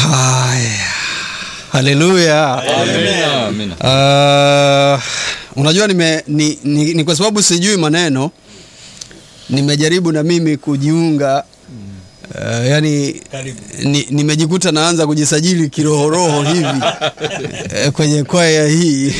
Haya, haleluya. Amina, amina. Uh, unajua nime, ni, ni, ni kwa sababu sijui maneno nimejaribu na mimi kujiunga uh, yani ni, nimejikuta naanza kujisajili kirohoroho hivi eh, kwenye kwaya hii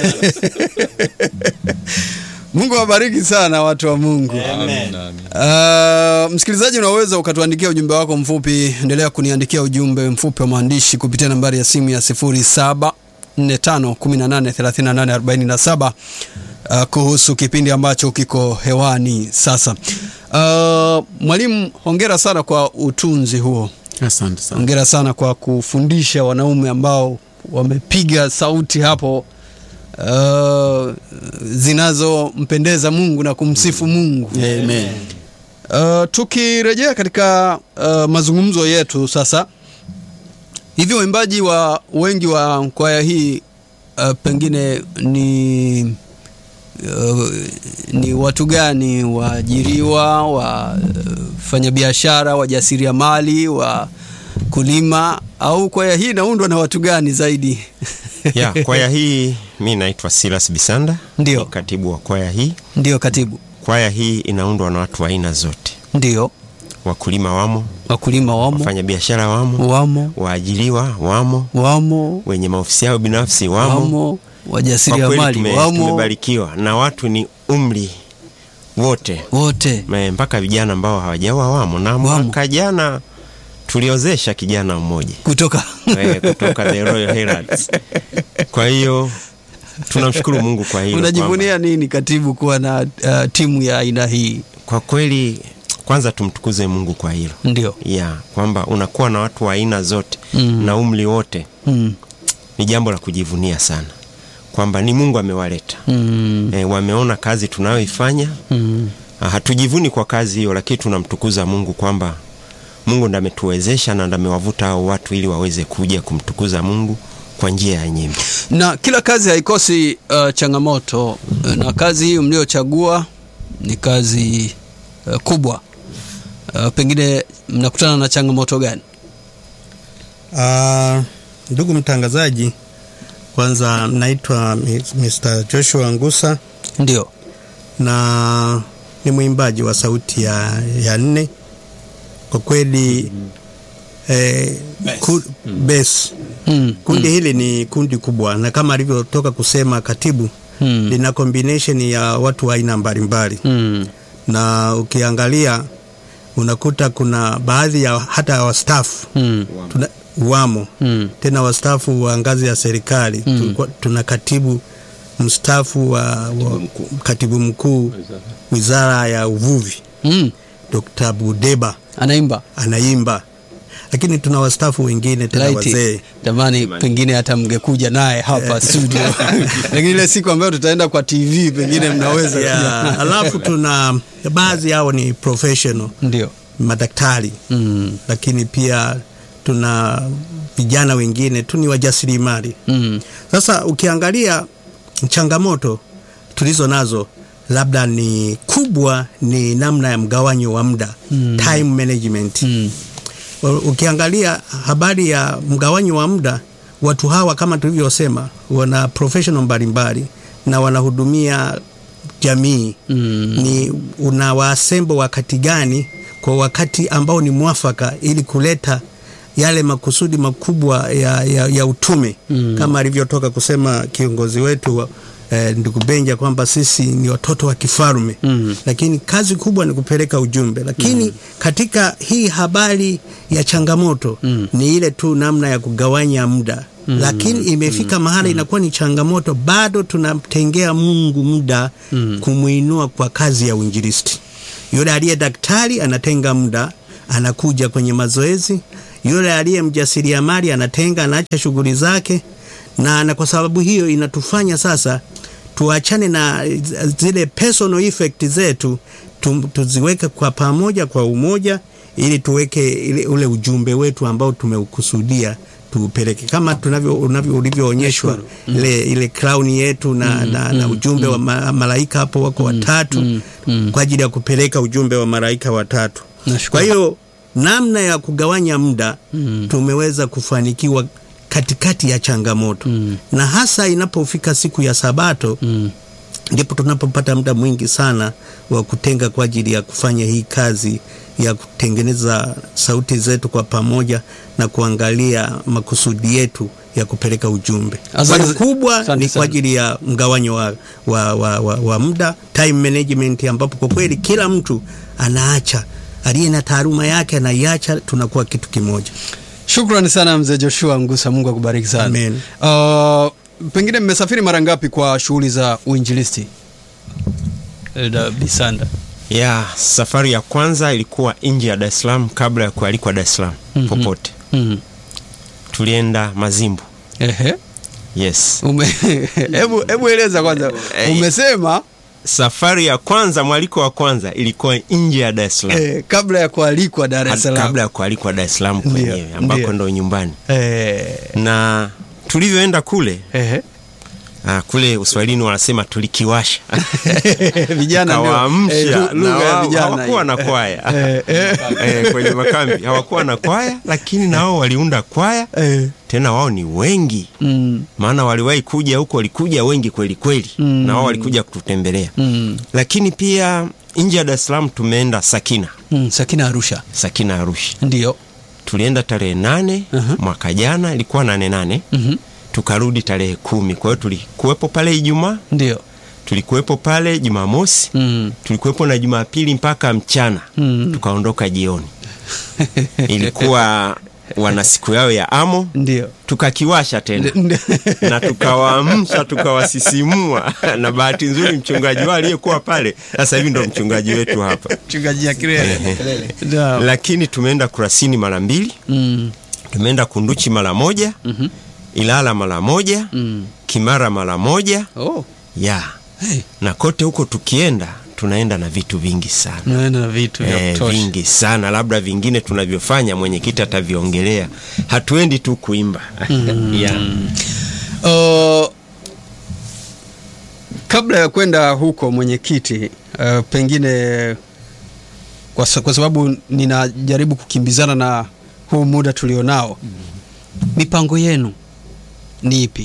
Mungu awabariki sana watu wa Mungu. Amina, amina. Uh, msikilizaji unaweza ukatuandikia ujumbe wako mfupi. Endelea kuniandikia ujumbe mfupi wa maandishi kupitia nambari ya simu ya 0745183847 uh, kuhusu kipindi ambacho kiko hewani sasa. Uh, mwalimu, hongera sana kwa utunzi huo. Asante sana. Hongera sana kwa kufundisha wanaume ambao wamepiga sauti hapo uh, zinazompendeza Mungu na kumsifu Mungu. Amen. Uh, tukirejea katika uh, mazungumzo yetu sasa, hivi waimbaji wa wengi wa kwaya hii uh, pengine ni uh, ni watu gani? Waajiriwa, wafanyabiashara, wajasiriamali, wa kulima, au kwaya hii inaundwa na watu gani zaidi? ya kwaya hii mi naitwa Silas Bisanda Ndio. ni katibu wa kwaya hii Ndio katibu, kwaya hii inaundwa na watu wa aina zote ndio wakulima wamo wakulima wamo, wafanyabiashara wamo wamo waajiriwa wamo wamo wenye maofisi yao binafsi wamo, wamo, kwa kweli wajasiriamali tume, wamo, tumebarikiwa na watu ni umri wote wote Me- mpaka vijana ambao hawajaoa wamo na Wamo. mwaka jana tuliozesha kijana mmoja kutoka eh, kutoka the Royal Heralds. Kwa hiyo tunamshukuru Mungu kwa hilo. unajivunia nini katibu kuwa na uh, timu ya aina hii kwamba- Kwa kweli kwanza tumtukuze Mungu kwa hilo ndio ya kwamba unakuwa na watu wa aina zote Mm. na umri wote, mm. ni jambo la kujivunia sana kwamba ni Mungu amewaleta Mm. e, wameona kazi tunayoifanya. Mm. Ah, Hatujivuni kwa kazi hiyo, lakini tunamtukuza Mungu kwamba Mungu ndo ametuwezesha na ndo amewavuta hao watu ili waweze kuja kumtukuza Mungu kwa njia ya nyimbo. na kila kazi haikosi uh, changamoto na kazi hii mliochagua ni kazi uh, kubwa uh, pengine mnakutana na changamoto gani Ah, ndugu mtangazaji, kwanza naitwa Mi- Mr. Joshua Ngusa ndio na ni mwimbaji wa sauti ya, ya nne. Kwa kweli eh, ku, bass. mm. Kundi hili ni kundi kubwa, na kama alivyotoka kusema katibu, Mm. lina combination ya watu wa aina mbalimbali Mm. na ukiangalia unakuta kuna baadhi ya hata ya wastaafu Mm. tuna, wamo Mm. tena wastaafu wa ngazi ya serikali Mm. Tulikuwa- tuna katibu mstaafu wa, wa katibu mkuu wizara ya uvuvi Mm. Dr. Budeba anaimba anaimba, lakini tuna wastaafu wengine tena Laiti. wazee Jamani, pengine hata mngekuja naye hapa studio, lakini ile siku ambayo tutaenda kwa TV pengine mnaweza ya, pia. alafu tuna baadhi yao ni professional ndio madaktari mm. lakini pia tuna vijana wengine tu ni wajasiriamali. Mm. Sasa ukiangalia changamoto tulizo nazo labda ni kubwa, ni namna ya mgawanyo wa muda Mm. time management. Mm. Ukiangalia habari ya mgawanyo wa muda, watu hawa kama tulivyosema, wana professional mbalimbali na wanahudumia jamii Mm. ni unawaasembo wakati gani kwa wakati ambao ni mwafaka ili kuleta yale makusudi makubwa ya, ya, ya utume Mm. kama alivyotoka kusema kiongozi wetu wa- eh, ndugu Benja kwamba sisi ni watoto wa kifalme Mm. lakini kazi kubwa ni kupeleka ujumbe lakini katika hii habari ya changamoto Mm. ni ile tu namna ya kugawanya muda lakini imefika mahala inakuwa ni changamoto bado tunamtengea Mungu muda Mm. kumwinua kwa kazi ya uinjilisti yule aliye daktari anatenga muda anakuja kwenye mazoezi yule aliye mjasiriamali anatenga anaacha shughuli zake na, na kwa sababu hiyo inatufanya sasa tuachane na zile personal effect zetu tu, tuziweke kwa pamoja kwa umoja ili tuweke ile, ule ujumbe wetu ambao tumeukusudia tuupeleke kama tunavyo unavyo ulivyoonyeshwa ile, ile crown yetu na, na, na ujumbe wa ma, malaika hapo wako watatu mm, mm. kwa ajili ya kupeleka ujumbe wa malaika watatu. Nashukuru. Kwa hiyo namna ya kugawanya muda mm. tumeweza kufanikiwa katikati ya changamoto mm. na hasa inapofika siku ya Sabato mm ndipo tunapopata muda mwingi sana wa kutenga kwa ajili ya kufanya hii kazi ya kutengeneza sauti zetu kwa pamoja na kuangalia makusudi yetu ya kupeleka ujumbe. Asante- Kwa kubwa asante ni sana. kwa ajili ya mgawanyo wa, wa, wa, wa, wa muda time management, ambapo kwa kweli kila mtu anaacha, aliye na taaluma yake anaiacha, tunakuwa kitu kimoja. Shukrani sana mzee Joshua Ngusa, Mungu akubariki sana. Amen. Uh, pengine mmesafiri mara ngapi kwa shughuli za uinjilisti? Elda Bisanda. ya safari ya kwanza ilikuwa nje ya Dar es Salaam kabla ya kualikwa Dar es Salaam Mhm. popote. Mhm. Tulienda Mazimbu. Ehe. Yes. Ume hebu hebu eleza kwanza. Eh, Umesema Safari ya kwanza, mwaliko wa kwanza ilikuwa nje ya Dar es Salaam. eh, kabla ya kualikwa Dar es Hadi Salaam. kabla ya kualikwa Dar es Salaam Ndio, kwenyewe ambako ndio. ndo nyumbani. Eh, Na tulivyoenda kule ehe. ah, kule Uswahilini wanasema tulikiwasha. Vijana ndio. Kawaamsha eh, lu- na lugha ya wao vijana. hawakuwa na hiyo. kwaya. Eh, eh, eh, kwenye makambi hawakuwa na kwaya, lakini na wao waliunda kwaya eh. tena, wao ni wengi Mm, maana waliwahi kuja huko, walikuja wengi kweli kweli Mm. na wao walikuja kututembelea mm, lakini pia nje ya Dar es Salaam tumeenda Sakina, mm, Sakina Arusha. Sakina Arusha. Ndio. Tulienda tarehe nane Aha. mwaka jana, ilikuwa nane nane Mhm. tukarudi tarehe kumi. Kwa hiyo tulikuwepo pale Ijumaa, Ndio. tulikuwepo pale Jumamosi, Mm. tulikuwepo na Jumapili mpaka mchana Mm. tukaondoka jioni. Ilikuwa wana siku yao ya amo, Ndio. tukakiwasha tena Ndio. na tukawaamsha tukawasisimua, na bahati nzuri mchungaji wao aliyekuwa pale sasa hivi ndo mchungaji wetu hapa. Mchungaji ya Kirele. Ndio. Lakini tumeenda Kurasini mara mbili, Mm. tumeenda Kunduchi mara moja, Mhm. Ilala mara moja, Mm. Kimara mara moja Oh. ya Hey. na kote huko tukienda tunaenda na vitu vingi sana Naenda na vitu vya Eh, kutosha. vingi sana, labda vingine tunavyofanya mwenyekiti ataviongelea. Hatuendi tu kuimba yeah. Uh, kabla ya kwenda huko mwenyekiti, uh, pengine kwa, sa- kwa sababu ninajaribu kukimbizana na huu muda tulionao, mipango yenu ni ipi?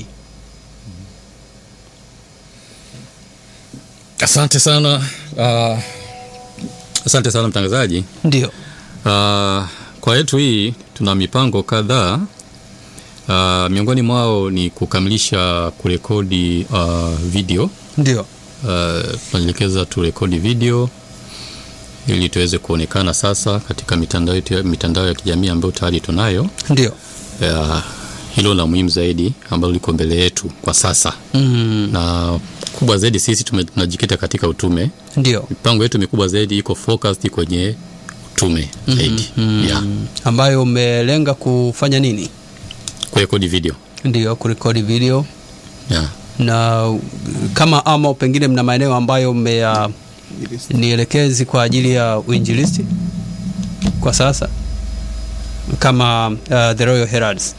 Asante sana uh, asante sana mtangazaji. Ndio. Uh, kwa yetu hii tuna mipango kadhaa. Uh, miongoni mwao ni kukamilisha kurekodi uh, video. Ndio. Uh, tunaelekeza turekodi video ili tuweze kuonekana sasa katika mitandao yetu ya- mitandao ya kijamii ambayo tayari tunayo. Ndio. Uh, hilo la muhimu zaidi ambalo liko mbele yetu kwa sasa, Mm. na kubwa zaidi sisi tume- tunajikita katika utume Ndio. mipango yetu mikubwa zaidi iko focused kwenye utume zaidi yeah. Ambayo umelenga kufanya nini? kurekodi video Ndio, kurekodi video yeah. na uh, kama ama pengine mna maeneo ambayo mmea nielekezi kwa ajili ya uinjilisti kwa sasa kama uh, the Royal Heralds.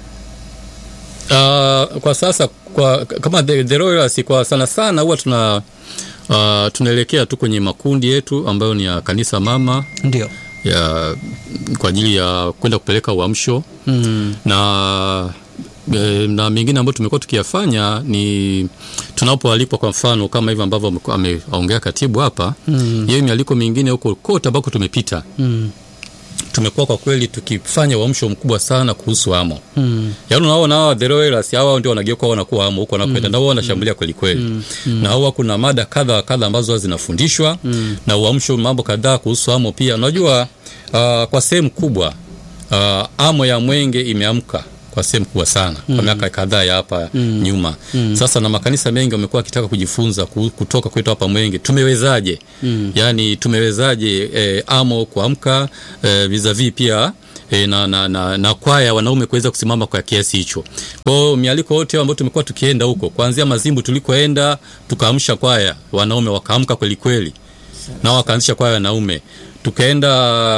Uh, kwa sasa kwa, kama the, the Royals kwa sana sana huwa tuna uh, tunaelekea tu kwenye makundi yetu ambayo ni ya kanisa mama Ndio. ya kwa ajili ya kwenda kupeleka uamsho Mm. na e, na mengine ambayo tumekuwa tukiyafanya ni tunapoalikwa kwa mfano kama hivi ambavyo amekuwa- ameongea katibu hapa Mm. hiyo mialiko mingine huko kote ambako tumepita Mm. tumekuwa kwa kweli tukifanya uamsho mkubwa sana kuhusu amo Mm. yaani unaona hawa the royals hawa ndio wanageuka wanakuwa amo huko wanakwenda na wao wanashambulia kweli kweli na huwa kuna mada kadha wa kadha ambazo huwa zinafundishwa na uamsho mambo kadhaa kuhusu amo pia unajua uh, kwa sehemu kubwa uh, amo ya mwenge imeamka kwa sehemu kubwa sana kwa miaka kadhaa ya hapa nyuma sasa na makanisa mengi wamekuwa wakitaka kujifunza ku- kutoka kwetu hapa mwenge tumewezaje yaani tumewezaje eh, amo kuamka eh, vis-a-vis pia e, na, na, na, na kwaya wanaume kuweza kusimama kwa kiasi hicho. Kwa hiyo mialiko yote ambayo tumekuwa tukienda huko, kuanzia Mazimbu tulikoenda tukaamsha kwaya wanaume wakaamka kweli kweli, nao wakaanzisha kwaya wanaume tukaenda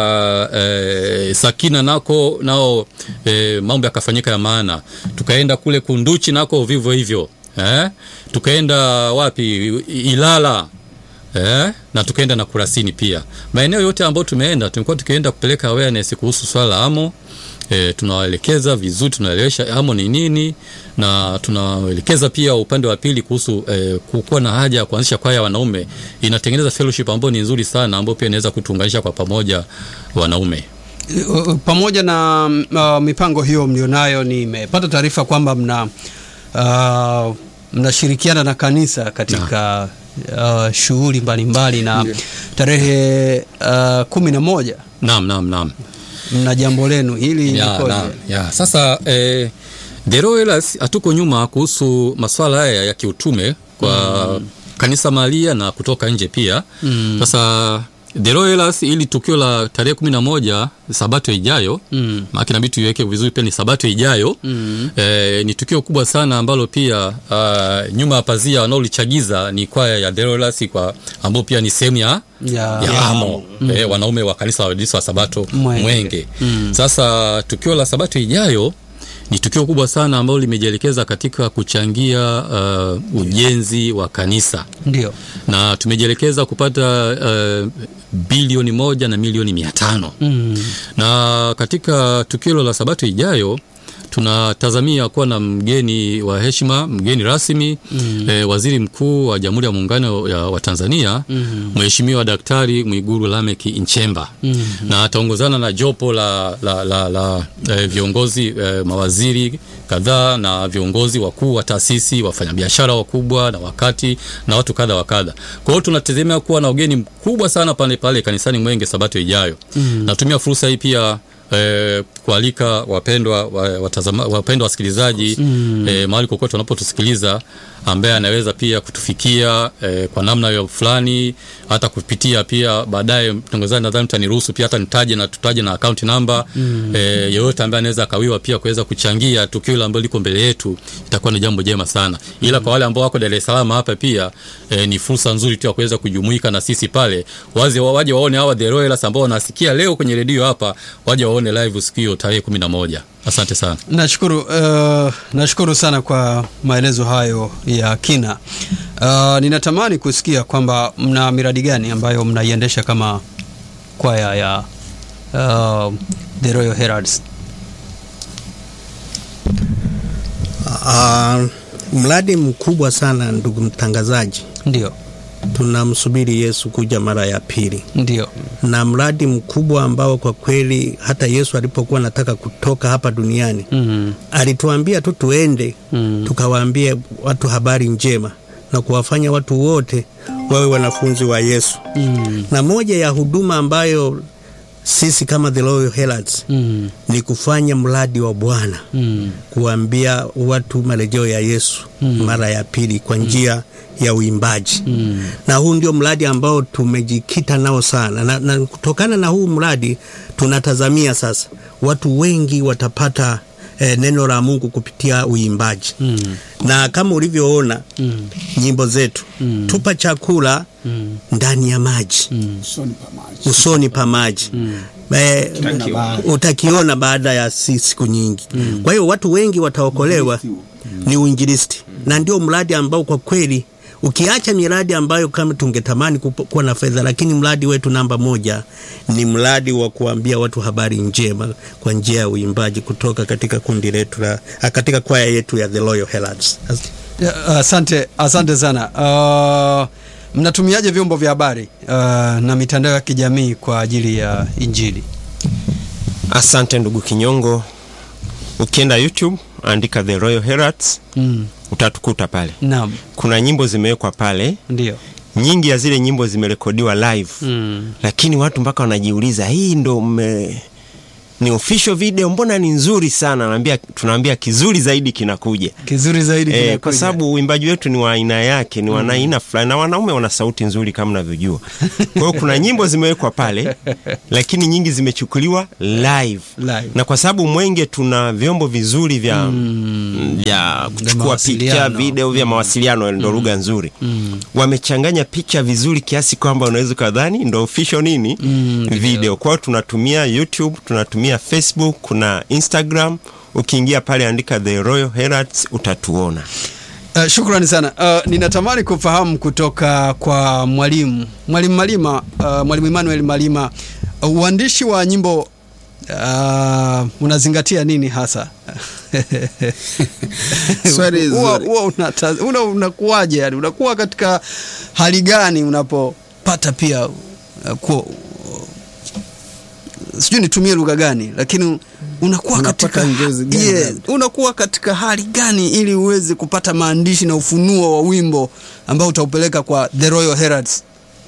e, Sakina nako nao e, mambo yakafanyika ya maana. Tukaenda kule Kunduchi nako vivyo hivyo eh? Tukaenda wapi Ilala Eh, na tukaenda na Kurasini pia. Maeneo yote ambayo tumeenda tumekuwa tukienda kupeleka awareness kuhusu swala la amo. E, tunawaelekeza vizuri, tunaelewesha amo ni nini, na tunawaelekeza pia upande wa pili kuhusu e, kuwa na haja ya kuanzisha kwaya ya wanaume. Inatengeneza fellowship ambayo ni nzuri sana, ambayo pia inaweza kutuunganisha kwa pamoja wanaume. Uh, pamoja na uh, mipango hiyo mlionayo, nimepata taarifa kwamba mna uh, mnashirikiana na kanisa katika uh, shughuli mbalimbali na tarehe uh, kumi na moja Naam, naam, naam. mna jambo lenu hili ya, likoje? na, ya. Sasa eh, The Royals hatuko nyuma kuhusu masuala haya ya kiutume kwa kanisa mahalia na kutoka nje pia. Sasa The Royals ili tukio la tarehe kumi na moja sabato ijayo Mm. maana inabidi tuiweke vizuri pia ni sabato ijayo eh, ni tukio kubwa sana ambalo pia uh, nyuma ya pazia wanaolichagiza ni kwaya ya The Royals kwa ambao pia ni sehemu ya Ya- ya amo eh, wanaume wa kanisa la Waadventista wa Sabato Mwenge. Mwenge. Sasa tukio la Sabato ijayo ni tukio kubwa sana ambalo limejielekeza katika kuchangia uh, ujenzi wa kanisa Ndio. na tumejielekeza kupata uh, bilioni moja na milioni mia tano Mm. na katika tukio hilo la Sabato ijayo tunatazamia kuwa na mgeni wa heshima, mgeni rasmi mm. eh, waziri mkuu wa Jamhuri ya Muungano ya- wa Tanzania mm. Mheshimiwa Daktari Mwigulu Lameck Nchemba mm. na ataongozana na jopo la, la, la, la eh, viongozi eh, mawaziri kadhaa na viongozi wakuu wa taasisi, wafanyabiashara wakubwa na wakati na watu kadha wa kadha. Kwa hiyo tunategemea kuwa na ugeni mkubwa sana pale pale kanisani Mwenge Sabato ijayo. Mm. Natumia fursa hii pia eh, kualika wapendwa wa- watazama, wapendwa wasikilizaji mm. eh, mahali kokote wanapotusikiliza ambaye anaweza pia kutufikia eh, kwa namna hiyo fulani hata kupitia pia baadaye mtangazaji nadhani mtaniruhusu pia hata nitaje na tutaje na account number mm. eh, yeyote ambaye anaweza akawiwa pia kuweza kuchangia tukio hilo ambalo liko mbele yetu itakuwa ni jambo jema sana ila kwa wale ambao wako Dar es Salaam hapa pia eh, ni fursa nzuri tu ya kuweza kujumuika na sisi pale waje waje waone hawa The Royals ambao wanasikia leo kwenye redio hapa waje waone live siku hiyo tarehe 11 asante sana Nashukuru uh, nashukuru sana kwa maelezo hayo ya kina. Uh, ninatamani kusikia kwamba mna miradi gani ambayo mnaiendesha kama kwaya ya uh, The Royal Heralds. Ah, mradi mkubwa sana ndugu mtangazaji, Ndio, tunamsubiri Yesu kuja mara ya pili, ndio. na mradi mkubwa ambao kwa kweli hata Yesu alipokuwa anataka kutoka hapa duniani Mm, alituambia tu tuende Mm. tukawaambie watu habari njema na kuwafanya watu wote wawe wanafunzi wa Yesu. mm, Na moja ya huduma ambayo sisi kama The Royal Heralds mm, ni kufanya mradi wa Bwana mm, kuambia watu marejeo ya Yesu mara ya pili kwa njia ya uimbaji mm. na huu ndio mradi ambao tumejikita nao sana na, na kutokana na huu mradi tunatazamia sasa watu wengi watapata eh, neno la Mungu kupitia uimbaji Mm. na kama ulivyoona Mm. nyimbo zetu Mm. tupa chakula Mm. ndani ya maji usoni pa maji. usoni pa maji eh, utakiona baada ya si- siku nyingi kwa hiyo watu wengi wataokolewa ni uinjilisti na ndio mradi ambao kwa kweli ukiacha miradi ambayo kama tungetamani kupo- kuwa na fedha lakini mradi wetu namba moja ni mradi wa kuambia watu habari njema kwa njia ya uimbaji kutoka katika kundi letu la ah, katika kwaya yetu ya The Royal Heralds As- Ya, Asante, asante sana. Uh, mnatumiaje vyombo vya habari uh, na mitandao ya kijamii kwa ajili ya Injili? Asante ndugu Kinyongo. Ukienda YouTube andika The Royal Heralds Mm. utatukuta pale. Naam, Kuna nyimbo zimewekwa pale, ndio. nyingi ya zile nyimbo zimerekodiwa live Mm. lakini watu mpaka wanajiuliza hii ndo mme ni official video, mbona ni nzuri sana? Naambia, tunaambia kizuri zaidi kinakuja. Kizuri zaidi E, kinakuja. kwa sababu uimbaji wetu ni wa aina yake, ni wa aina fulani, na wanaume wana sauti nzuri kama unavyojua. Kwa hiyo kuna nyimbo zimewekwa pale, lakini nyingi zimechukuliwa live, Live. na kwa sababu Mwenge tuna vyombo vizuri vya vya kuchukua mawasiliano. picha, video vya mawasiliano, ndo lugha nzuri. Wamechanganya picha vizuri kiasi kwamba unaweza ukadhani ndo official nini video. Kwa hiyo tunatumia YouTube, tunatumia Facebook, kuna Instagram. Ukiingia pale andika The Royal Heralds utatuona. Uh, shukrani sana. Uh, ninatamani kufahamu kutoka kwa mwalimu mwalimu Malima, uh, mwalimu Emmanuel Malima, uh, uandishi wa nyimbo uh, unazingatia nini hasa? Swali Huwa- zuri. huwa unata- una- unakuwaje? Yani unakuwa katika hali gani unapopata pia uh, ku, sijui nitumie lugha gani, lakini unakuwa Unapata katika njozi gani yes, labda? unakuwa katika hali gani ili uweze kupata maandishi na ufunuo wa wimbo ambao utaupeleka kwa The Royal Heralds?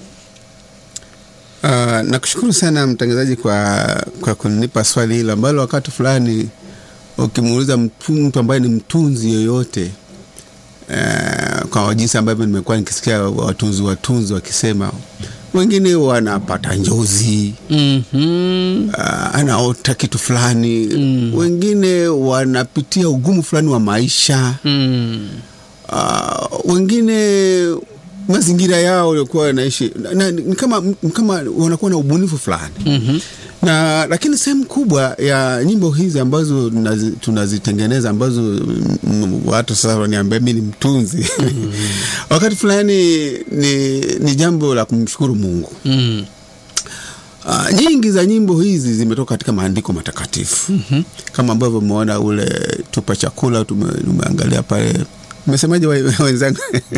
Uh, nakushukuru sana mtangazaji kwa, kwa kunipa swali hilo ambalo wakati fulani ukimuuliza mtu, mtu ambaye ni mtunzi yoyote uh, kwa jinsi ambavyo nimekuwa nikisikia watunzi watunzi wakisema wengine wanapata njozi Mhm. uh, anaota kitu fulani mm. wengine wanapitia ugumu fulani wa maisha Mm. uh, wengine mazingira yao waliokuwa wanaishi na- na- ni kama, ni kama wanakuwa na ubunifu fulani Mhm. na lakini sehemu kubwa ya nyimbo hizi ambazo tunazi- tunazitengeneza ambazo mm, watu sasa waniambia mi ni mtunzi wakati fulani ni, ni jambo la kumshukuru mungu Mm. Uh, nyingi za nyimbo hizi zimetoka katika maandiko matakatifu mm-hmm. kama ambavyo umeona ule tupa chakula tume- tumeangalia pale umesemaje we- wenzangu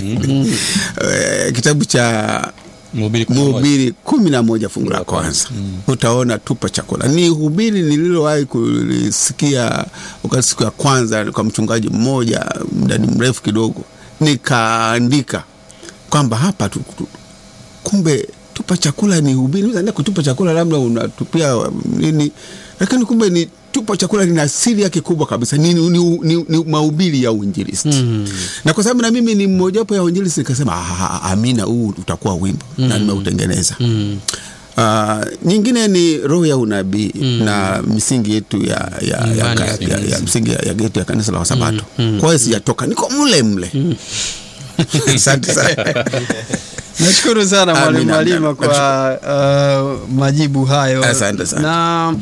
Eh, kitabu cha Mhubiri kumi na moja. mhubiri kumi na moja fungu la kwanza utaona tupa chakula ni hubiri nililowahi kulisikia wakati siku ya kwanza kwa mchungaji mmoja mdani mrefu kidogo nikaandika kwamba hapa tu, tu, kumbe tupa chakula ni hubiri Unaweza kutupa chakula labda unatupia um, nini lakini kumbe ni tupa chakula lina siri yake kubwa kabisa ni, ni, ni, ni, ni mahubiri ya uinjilisti mm. na kwa sababu na mimi ni mmojawapo ya uinjilisti nikasema "Ah, amina huu utakuwa wimbo mm. na nimeutengeneza mm. Uh, nyingine ni roho ya unabii mm. na misingi yetu ya, ya, ya, Imani ya, ya ya, ya, msingi ya, ya yetu ya kanisa la wasabato mm. kwa hiyo sijatoka niko mle mle asante sana Nashukuru sana mwalimu Amina, Malima amina. kwa uh, majibu hayo. Asante sana. Na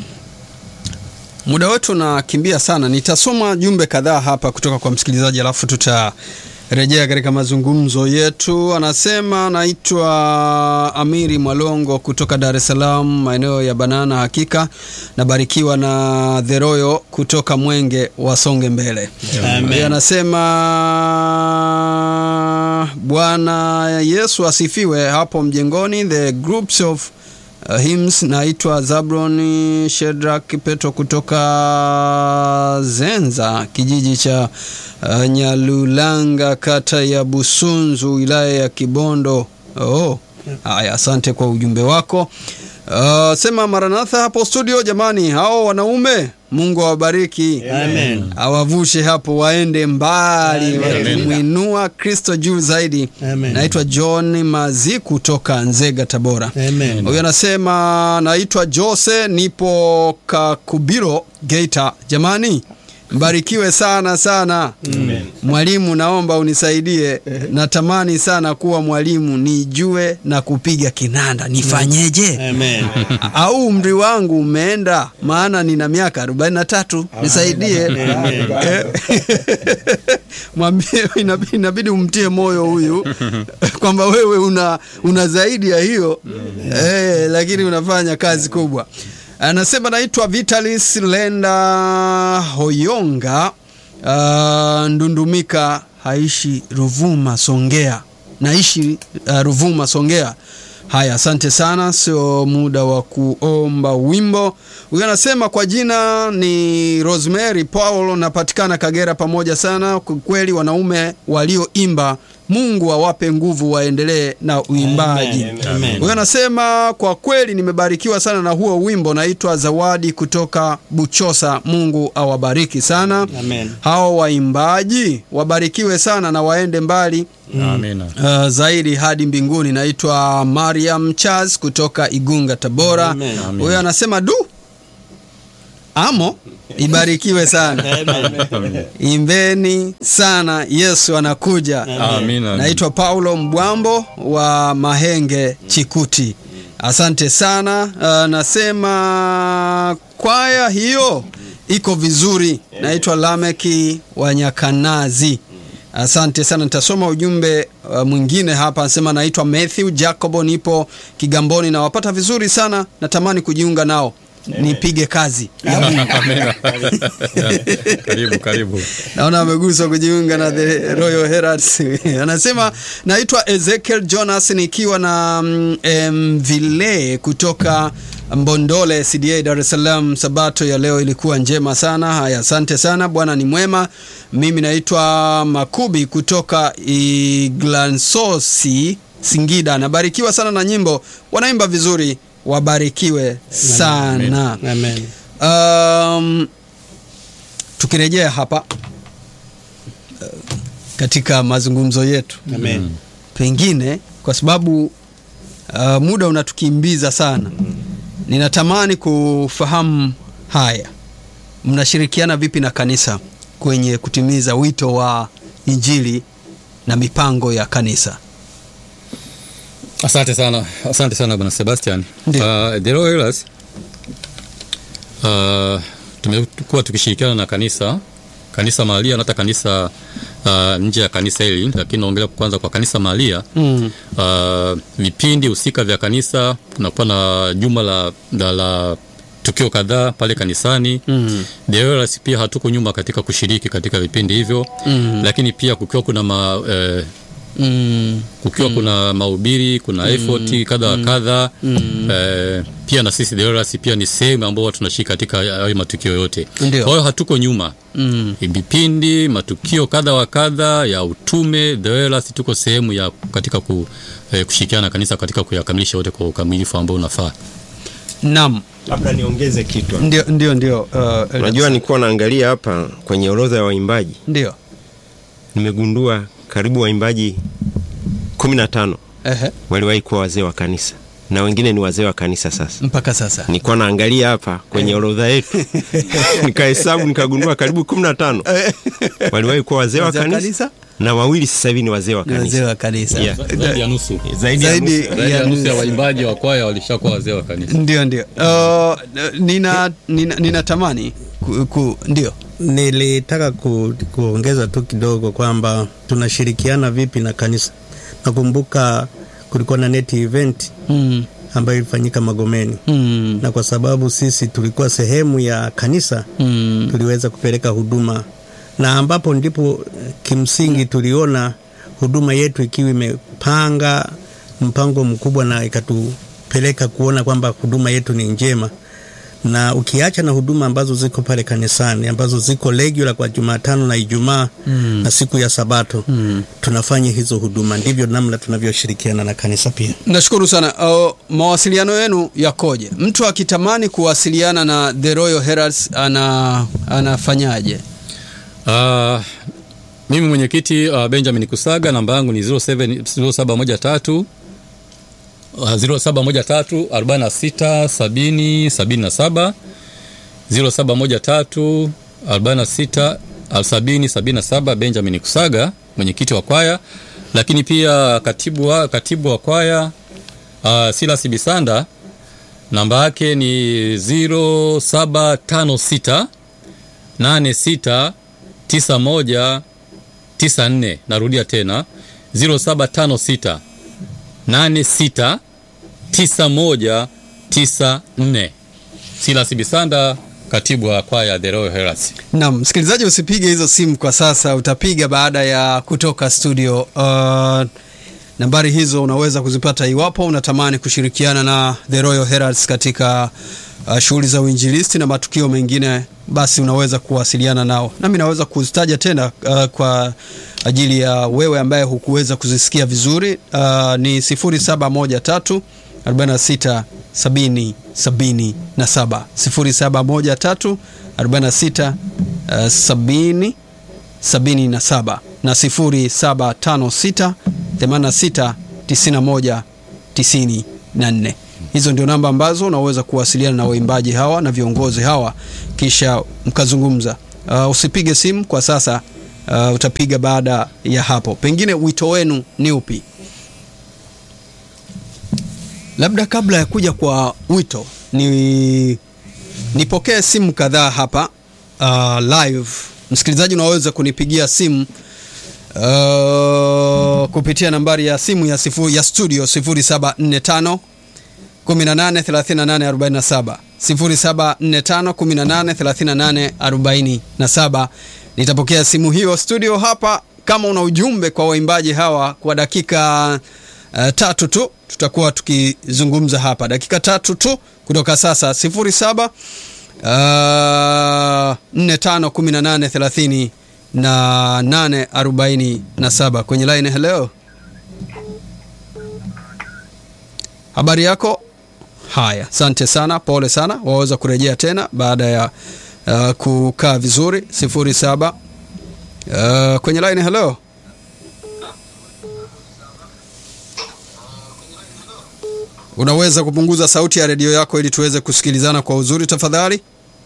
muda wetu unakimbia sana. Nitasoma jumbe kadhaa hapa kutoka kwa msikilizaji alafu tutarejea katika mazungumzo yetu. Anasema naitwa Amiri Mwalongo kutoka Dar es Salaam, maeneo ya Banana. Hakika nabarikiwa na The Royal kutoka Mwenge, wasonge mbele. Yeye anasema Bwana Yesu asifiwe. Hapo mjengoni the groups of uh, hymns naitwa Zabron Shedrak Petro kutoka Zenza, kijiji cha uh, Nyalulanga, kata ya Busunzu, wilaya ya Kibondo. Oh, haya, asante kwa ujumbe wako. Uh, sema Maranatha hapo studio. Jamani, hao wanaume Mungu awabariki, Amen. awavushe hapo waende mbali, Amen. wakimwinua Kristo juu zaidi. Amen. Naitwa John Mazi kutoka Nzega, Tabora. Amen. Huyu anasema naitwa Jose, nipo Kakubiro, Geita. Jamani, mbarikiwe sana sana. Mwalimu, naomba unisaidie, natamani sana kuwa mwalimu, nijue na kupiga kinanda, nifanyeje? Amen. au umri wangu umeenda, maana nina miaka 43, nisaidie. Eh, Mwambie, inabidi, inabidi umtie moyo huyu kwamba wewe una, una zaidi ya hiyo eh, lakini unafanya kazi kubwa. Anasema naitwa Vitalis Lenda Hoyonga uh, Ndundumika, haishi Ruvuma, Songea. Naishi uh, Ruvuma, Songea. Haya, asante sana, sio muda wa kuomba wimbo. Huyu anasema kwa jina ni Rosemary Paul, napatikana Kagera. Pamoja sana kwa kweli, wanaume walioimba, Mungu awape nguvu, waendelee na uimbaji. Amen. Amen. Huyu anasema kwa kweli nimebarikiwa sana na huo wimbo. Naitwa Zawadi kutoka Buchosa. Mungu awabariki sana Amen. hao waimbaji, wabarikiwe sana na waende mbali Amina. uh, zaidi hadi mbinguni. Naitwa Mariam Charles kutoka Igunga, Tabora. Amen. Huyo anasema du amo ibarikiwe sana Amen. imbeni sana, Yesu anakuja. Amina. Naitwa Paulo Mbwambo wa Mahenge Chikuti. Asante sana. Uh, nasema kwaya hiyo iko vizuri. Naitwa Lameki wa Nyakanazi. Asante sana, nitasoma ujumbe uh, mwingine hapa. Anasema naitwa Matthew Jacobo, nipo Kigamboni, nawapata vizuri sana, natamani kujiunga nao nipige kazi. Amina. karibu karibu Naona ameguswa kujiunga na the Royal Heralds. Anasema naitwa Ezekiel Jonas nikiwa na mm, em, vile kutoka Mbondole CDA Dar es Salaam. Sabato ya leo ilikuwa njema sana. Haya, asante sana, Bwana ni mwema. Mimi naitwa Makubi kutoka Iglansosi Singida. Nabarikiwa sana na nyimbo, wanaimba vizuri, wabarikiwe sana. Amen. Um, tukirejea hapa uh, katika mazungumzo yetu Amen. pengine kwa sababu uh, muda unatukimbiza sana, ninatamani kufahamu haya, mnashirikiana vipi na kanisa kwenye kutimiza wito wa Injili na mipango ya kanisa? asante sana asante sana bwana sebastian Ndio. uh, the Royal Healers, uh, tumekuwa tukishirikiana na kanisa kanisa mahalia na hata kanisa uh, nje ya kanisa hili lakini naongelea kwanza kwa kanisa mahalia Mm. uh, vipindi husika vya kanisa kunakuwa na juma la, la, la tukio kadhaa pale kanisani Mm. The Royals pia hatuko nyuma katika kushiriki katika vipindi hivyo Mm. lakini pia kukiwa kuna ma, eh, Mm. kukiwa kuna mahubiri kuna effort kadha wa kadha eh, pia na sisi The Royals pia ni sehemu ambao tunashiriki katika hayo matukio yote Ndio. kwa hiyo hatuko nyuma Mm. vipindi matukio kadha wa kadha ya utume The Royals tuko sehemu ya katika ku, eh, kushirikiana na kanisa katika kuyakamilisha yote kwa ukamilifu ambao unafaa Naam, labda niongeze kitu ndio ndio ndio. Uh, unajua nilikuwa naangalia hapa kwenye orodha ya waimbaji ndio. nimegundua karibu waimbaji kumi na tano Ehe, waliwahi kuwa wazee wa kanisa na wengine ni wazee wa kanisa sasa mpaka sasa. nilikuwa naangalia hapa kwenye orodha yetu nikahesabu nikagundua karibu kumi na tano waliwahi kuwa wazee wa Wazee wa kanisa, kanisa? na wawili sasa hivi ni wazee wa Ni wazee kanisa wa kanisa. Yeah. zaidi ya nusu zaidi ya Zaidi nusu. zaidi ya ya nusu ya nusu. waimbaji wa kwaya walishakuwa wazee wa kanisa Ndio ndio. Uh, nina nina ninatamani ku, ku, ndio. Nilitaka ku, kuongeza tu kidogo kwamba tunashirikiana vipi na kanisa. Nakumbuka kulikuwa na net event Mm. ambayo ilifanyika Magomeni Mm. na kwa sababu sisi tulikuwa sehemu ya kanisa Mm. tuliweza kupeleka huduma na ambapo ndipo eh, kimsingi tuliona huduma yetu ikiwa imepanga mpango mkubwa na ikatupeleka kuona kwamba huduma yetu ni njema na ukiacha na huduma ambazo ziko pale kanisani ambazo ziko regular kwa Jumatano na Ijumaa Mm. na siku ya Sabato Mm. tunafanya hizo huduma, ndivyo namna tunavyoshirikiana na kanisa pia. Nashukuru sana. Uh, mawasiliano yenu yakoje? Mtu akitamani kuwasiliana na The Royal Heralds ana anafanyaje? Uh, mimi mwenyekiti uh, Benjamin Kusaga, namba yangu ni 07 0713 uh, 0713 46 70 77 0713 46 70 77 Benjamin Kusaga, mwenyekiti wa kwaya, lakini pia katibu wa, katibu wa kwaya uh, Silas Bisanda namba yake ni 0756 86 91 94. Narudia tena 0756 86 91 94. Silas Bisanda, katibu wa kwaya The Royal Heralds. Naam, msikilizaji, usipige hizo simu kwa sasa, utapiga baada ya kutoka studio. Uh, nambari hizo unaweza kuzipata iwapo unatamani kushirikiana na The Royal Heralds katika uh, shughuli za uinjilisti na matukio mengine, basi unaweza kuwasiliana nao, nami naweza kuzitaja tena uh, kwa ajili ya wewe ambaye hukuweza kuzisikia vizuri. Uh, ni 0713 46 70 77 0713 46 uh, 70 77 na 0756 86 91 94. Hizo ndio namba ambazo unaweza kuwasiliana na waimbaji hawa na viongozi hawa kisha mkazungumza. Uh, usipige simu kwa sasa, uh, utapiga baada ya hapo. Pengine wito wenu ni upi? Labda kabla ya kuja kwa wito ni nipokee simu kadhaa hapa uh, live. Msikilizaji, unaweza kunipigia simu uh, kupitia nambari ya simu ya, sifu, ya studio 0745 183847 0745 183847 nitapokea simu hiyo studio hapa kama una ujumbe kwa waimbaji hawa kwa dakika uh, tatu tu tutakuwa tukizungumza hapa dakika tatu tu kutoka sasa 07 uh, 451830 na 847 kwenye line hello habari yako haya asante sana pole sana waweza kurejea tena baada ya uh, kukaa vizuri 07 uh, kwenye line hello unaweza kupunguza sauti ya redio yako ili tuweze kusikilizana kwa uzuri tafadhali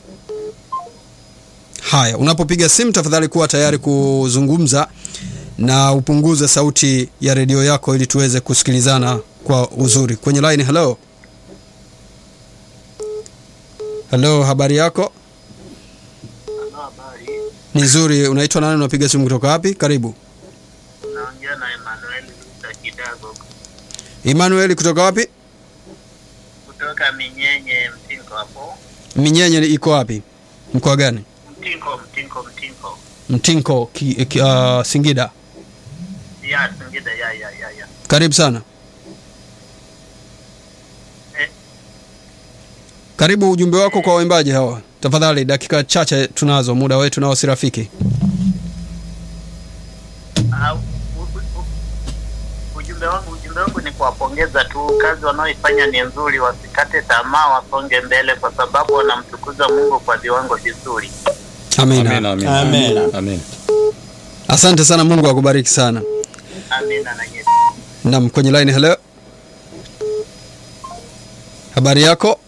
haya unapopiga simu tafadhali kuwa tayari kuzungumza na upunguze sauti ya redio yako ili tuweze kusikilizana kwa uzuri kwenye line hello hello habari yako Habari, ni nzuri unaitwa nani unapiga simu kutoka wapi karibu naongea na Emmanuel Luta Kidago emmanuel kutoka wapi kutoka Minyenye Mtinko hapo. minyenye iko wapi mkoa gani Mtinko, Mtinko, Mtinko. mtinko ki, ki, uh, singida Ya Singida, ya ya ya ya. karibu sana Eh, karibu ujumbe wako kwa waimbaji hawa tafadhali dakika chache tunazo muda wetu nao si rafiki au, u- u- u- ujumbe wangu ujumbe wangu ni kuwapongeza tu, kazi wanaoifanya ni nzuri, wasikate tamaa, wasonge mbele, kwa sababu wanamtukuza Mungu kwa viwango vizuri. amina, Amina, amina. Amina. Amina. asante sana mungu akubariki sana Amina na nyeti. nam kwenye line hello habari yako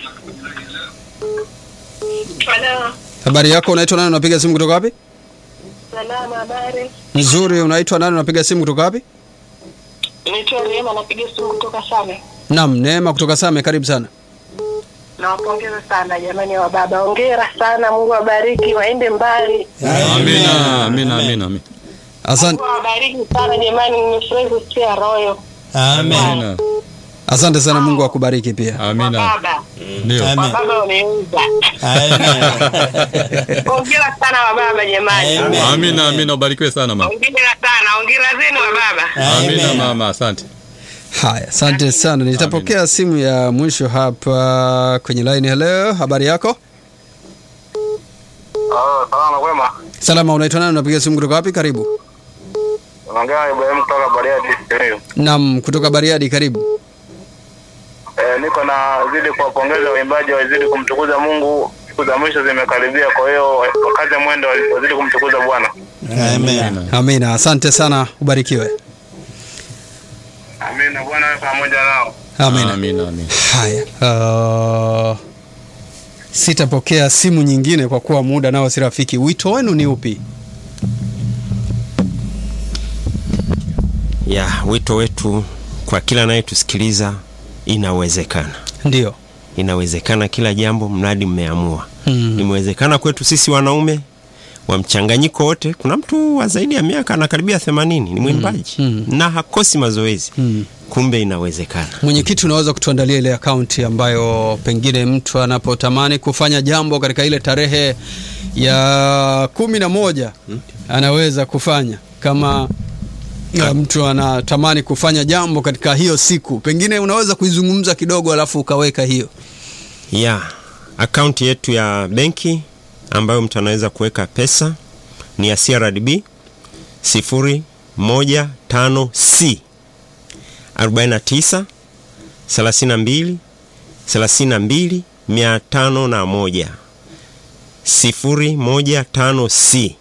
Halo, habari yako unaitwa nani unapiga simu kutoka wapi salama, habari. nzuri unaitwa nani unapiga simu kutoka wapi Naitwa Rehema, napiga simu kutoka Same. nam neema kutoka same karibu sana Nawapongeza sana jamani wa baba, hongera sana, Mungu awabariki, waende mbali. Amina, amina, amina, amina. asante, Mungu awabariki sana jamani, nimefurahi kusikia royo Amen. Amina. asante sana mungu akubariki pia wa Amina. baba. Ndio. Wa Amen. baba wameuza. Amen. Hongera sana wa baba jamani. Amen. Amina, amina, ubarikiwe sana mama. Hongera sana, hongera zenu wa baba. Amina mama, asante. haya asante sana nitapokea simu ya mwisho hapa kwenye line hello habari yako Oh, salama kwema. salama unaitwa nani unapiga simu kutoka wapi karibu Unaongea na Ibrahim kutoka Bariadi Simiyu. nam kutoka bariadi karibu Eh, niko na zidi kuwapongeza waimbaji wazidi kumtukuza Mungu. Siku za mwisho zimekaribia, kwa hiyo wakaze mwendo, wazidi kumtukuza Bwana. Amen. amina asante sana ubarikiwe Amina. Bwana awe pamoja nao. amina Amina, amina. haya uh, sitapokea simu nyingine kwa kuwa muda nao si rafiki wito wenu ni upi ya wito wetu kwa kila anayetusikiliza inawezekana ndio inawezekana kila jambo mradi mmeamua Mm. imewezekana kwetu sisi wanaume wa mchanganyiko wote kuna mtu wa zaidi ya miaka anakaribia themanini ni mwimbaji Mm. na hakosi mazoezi Mm. kumbe inawezekana mwenyekiti unaweza kutuandalia ile akaunti ambayo pengine mtu anapotamani kufanya jambo katika ile tarehe ya kumi na moja anaweza kufanya kama ya mtu anatamani kufanya jambo katika hiyo siku pengine unaweza kuizungumza kidogo alafu ukaweka hiyo ya akaunti yetu ya benki ambayo mtu anaweza kuweka pesa ni ya CRDB 015C 49 32 32 501 015C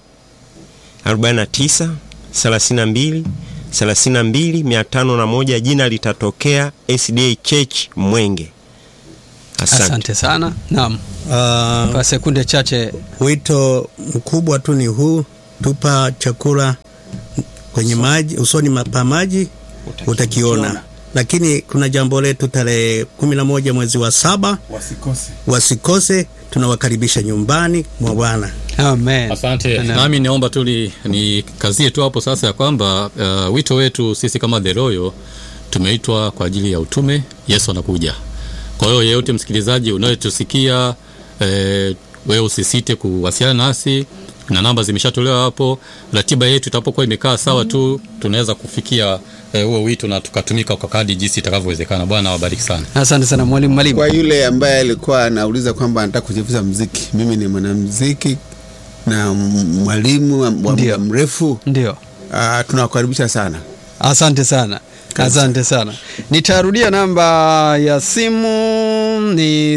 49 32 32 501 jina litatokea SDA Church Mwenge asante, asante, sana naam Ah, kwa sekunde chache wito mkubwa tu ni huu, tupa chakula kwenye maji, usoni ma- pa maji utakiona. lakini kuna jambo letu tarehe kumi na moja mwezi wa saba wasikose wasikose tunawakaribisha nyumbani mwa bwana Amen. Asante. Amen. Nami niomba tu ni- nikazie tu hapo sasa ya kwamba uh, wito wetu sisi kama The Royal tumeitwa kwa ajili ya utume. Yesu anakuja. Kwa hiyo yeyote msikilizaji unayetusikia eh, wewe usisite kuwasiliana nasi na namba zimeshatolewa hapo. Ratiba yetu itapokuwa imekaa sawa tu tunaweza kufikia eh, huo wito na tukatumika kwa kadri jinsi itakavyowezekana. Bwana awabariki sana. Asante sana mwalimu Mwalimu. kwa yule ambaye alikuwa anauliza kwamba anataka kujifunza mziki mimi ni mwanamziki na m- mwalimu wa muda Ndio. mrefu Ndio. uh, tunawakaribisha sana Asante sana. Asante sana. Nitarudia namba ya simu ni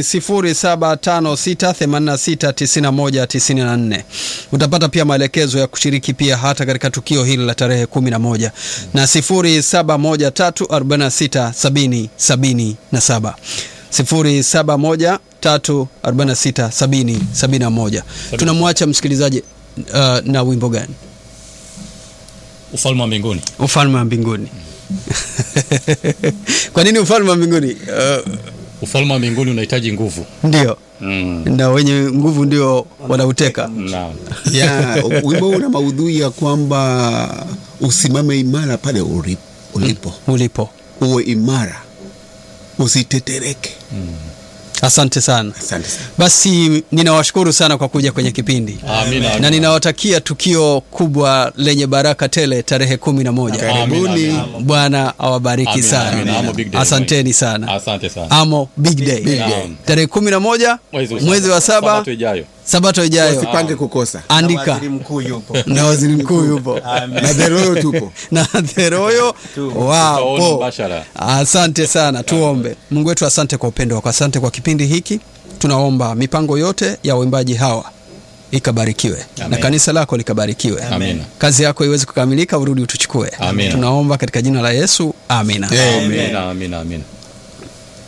0756869194. Utapata pia maelekezo ya kushiriki pia hata katika tukio hili la tarehe 11 na 0713467077. 0713467071. Tunamwacha msikilizaji uh, na wimbo gani? Ufalme wa mbinguni. ufalme wa mbinguni kwa nini ufalme wa mbinguni uh, Ufalme wa mbinguni unahitaji nguvu. ndio Mm. na wenye nguvu ndio wanauteka Naam. ya wimbo huu una maudhui ya kwamba usimame imara pale uri- ulipo ulipo uwe imara usitetereke asante sana asante sana basi ninawashukuru sana kwa kuja kwenye kipindi Amina. na ninawatakia tukio kubwa lenye baraka tele tarehe kumi na moja karibuni Amina. bwana awabariki Amina, sana amina. Amo big day. asanteni sana Asante sana. amo big day, day. tarehe kumi na moja Mwezi wa mwezi wa saba. saba Sabato ijayo. sabato ijayo usipange kukosa andika waziri mkuu yupo na waziri mkuu yupo na dheroyo tupo na theroyo Tutaona wapo. mbashara. Asante sana, tuombe. Mungu wetu, asante kwa upendo wako, asante kwa kipindi hiki. Tunaomba mipango yote ya waimbaji hawa ikabarikiwe Amen. na kanisa lako likabarikiwe, Amina. kazi yako iweze kukamilika, urudi utuchukue. Amen. Tunaomba katika jina la Yesu, amina. Amina, amina, amina.